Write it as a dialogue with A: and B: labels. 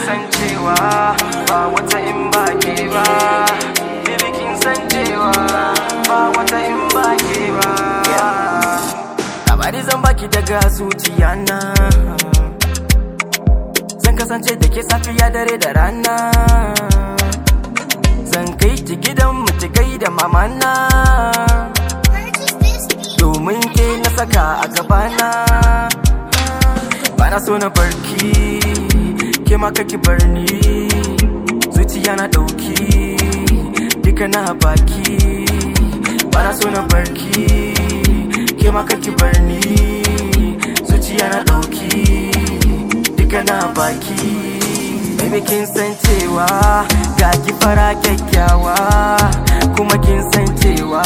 A: san cewa ba wata in ba ke ba baby kin san cewa ba wata in ba ke ba labari zan baki daga zuciya na zan kasance da ke safiya dare da rana zan kai ki gidan mu ki gaida mamana domin ke na saka a gabana bana so na barki ke ma kake bar ni zuciya na dauki duka na baki bana so na barki ke ma kake bar ni zuciya na dauki duka na baki baby kin san cewa ga ki fara kyakkyawa kuma kin san cewa